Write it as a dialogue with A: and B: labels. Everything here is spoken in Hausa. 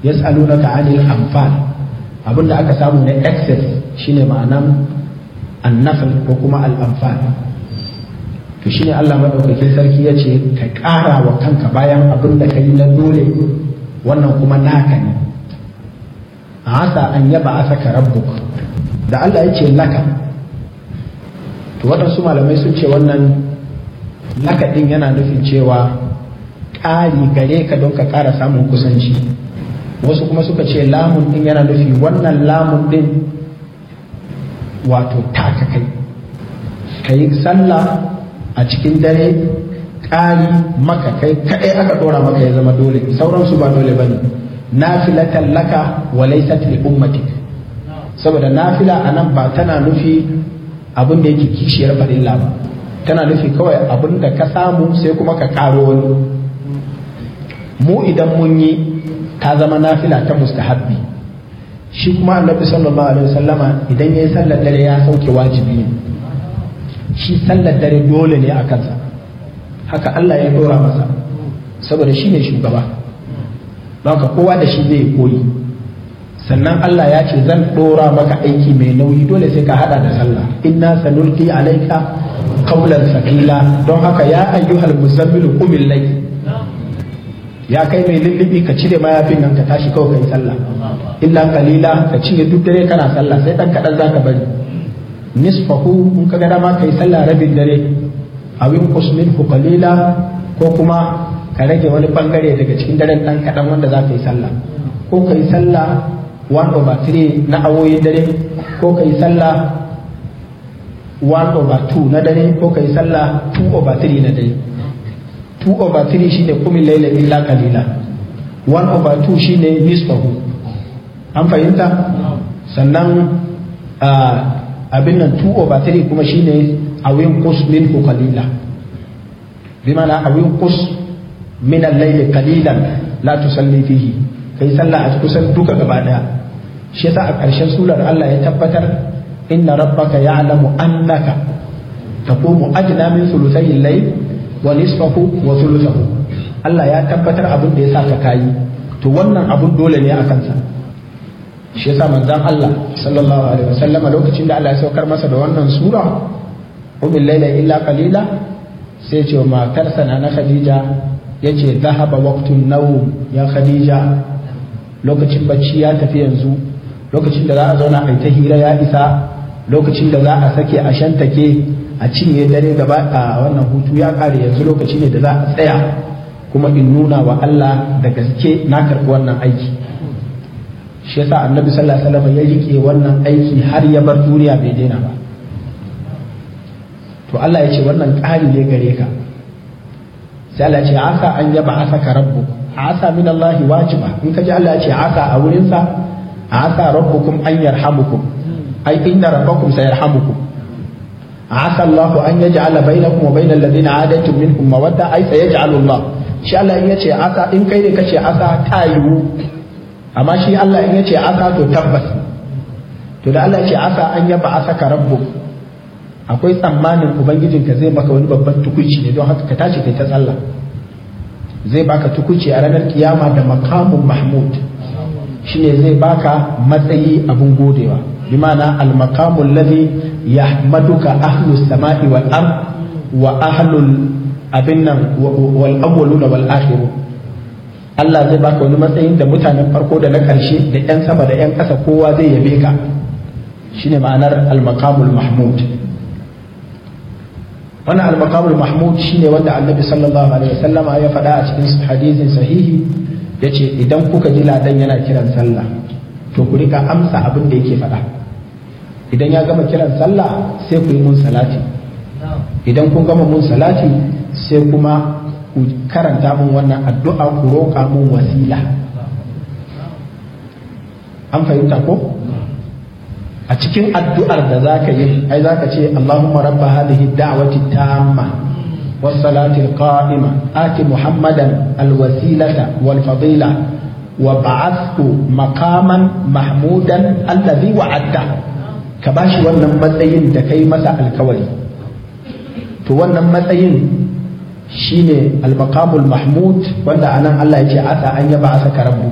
A: yas'alunaka 'anil anfal abinda aka samu na excess shine ma'anan annafal ko kuma al-anfal to shine Allah madaukakin sarki ya ce ka ƙara wa kanka bayan abin da ka yi na dole wannan kuma naka ne a asa an yaba a saka rabbuk da Allah ya ce laka to waɗansu malamai sun ce wannan laka ɗin yana nufin cewa ƙari gare ka don ka ƙara samun kusanci wasu kuma suka ce lamun ɗin yana nufi wannan lamun ɗin wato taka kai ka yi sallah a cikin dare ƙari maka kai kaɗai aka ɗora maka ya zama dole sauransu ba dole ba ne nafilatan laka wa laysat li ummatik saboda nafila anan ba tana nufi abin da yake kishiyar farilla ba tana nufi kawai abin da ka samu sai kuma ka ƙaro wani mu idan mun yi ta zama nafila ta mustahabbi shi kuma annabi sallallahu alaihi wasallama idan yayi sallar dare ya sauke wajibi ne shi sallar dare dole ne a kansa haka Allah ya dora masa saboda shi ne shugaba don haka kowa da shi zai koyi sannan Allah ya ce zan dora maka aiki mai nauyi dole sai ka hada da sallah inna sanulqi alayka qawlan sakila don haka ya ayyuhal muzammilu qumil layl ya kai mai lullubi ka cire mayafin nan ka tashi kawai kai sallah illa qalila ka cinye duk dare kana sallah sai dan kadan zaka bari nisfahu in ka ga dama kai sallah rabin dare awin minhu qalila ko kuma ka rage wani bangare daga cikin daren dan kadan wanda za ka yi sallah ko ka yi sallah 1 over 3 na awoyin dare ko ka yi sallah 1 over 2 na dare ko ka yi sallah 2 over 3 na dare 2 over 3 shine kumin laila illa qalila 1 over 2 shine nisfahu an fahimta sannan abin nan 2 over 3 kuma shine awin qus minhu qalila bi mana awin qus min al-layl qalilan la tusalli fihi kai sallah a kusan duka gaba daya shi yasa a ƙarshen surar Allah ya tabbatar inna rabbaka ya'lamu annaka taqumu adna min thuluthay al-layl wa nisfahu wa thuluthahu Allah ya tabbatar abin da ya sa ka kayi to wannan abun dole ne a kansa shi yasa manzon Allah sallallahu alaihi wasallama lokacin da Allah ya saukar masa da wannan sura umil laila illa qalila sai ce wa matarsa na Khadija yace zahaba waqtun nawm ya Khadija lokacin bacci ya tafi yanzu lokacin da za a zauna a ta hira ya isa lokacin da za a sake a shantake a cinye dare gaba a wannan hutu ya kare yanzu lokaci ne da za a tsaya kuma in nuna wa Allah da gaske na karɓi wannan aiki shi yasa annabi sallallahu alaihi wasallam ya rike wannan aiki har ya bar duniya bai daina ba to Allah ya ce wannan ƙari ne gare ka sai Allah ya ce asa an yaba asaka rabbu asa min Allah wajiba in ka ji Allah ya ce asa a wurin sa asa rabbukum an yarhamukum ai inna rabbakum sayarhamukum asa Allah an yaj'ala bainakum wa bainal ladina adaitum minhum mawadda ai sayaj'alu Allah shi Allah in yace asa in kai ne kace asa ta yiwu amma shi Allah in yace asa to tabbas to da Allah yace asa an yaba asaka rabbuk akwai tsammanin ubangijinka zai maka wani babban tukuci ne don haka ka tashi kai ta sallah zai baka tukuci a ranar kiyama da makamun mahmud shine zai baka matsayi abun godewa bi ma'ana al maqamul ladhi yahmaduka ahlus sama'i wal ard wa ahlul abin nan wal awwaluna wal akhirun Allah zai baka wani matsayin da mutanen farko da na karshe da yan sama da yan ƙasa kowa zai yabe ka shine ma'anar al maqamul mahmud wannan al-maqamul mahmud shine wanda annabi sallallahu alaihi wasallam ya faɗa a cikin hadisin sahihi yace idan kuka ji ladan yana kiran sallah to ku rika amsa abin da yake faɗa idan ya gama kiran sallah sai ku yi mun salati idan kun gama mun salati sai kuma ku karanta mun wannan addu'a ku roƙa mun wasila an fahimta ko a cikin addu'ar da za ka yi ai za ka ce Allahumma rabba hadhihi da'wati tamma والصلاة القائمة آت محمدا الوسيلة والفضيلة وبعثه مقاما محمودا الذي وعده كباشي wannan matsayin da kai masa alkawari to wannan matsayin shine al-maqamul mahmud wanda anan Allah ya ce asa an yaba asa karabu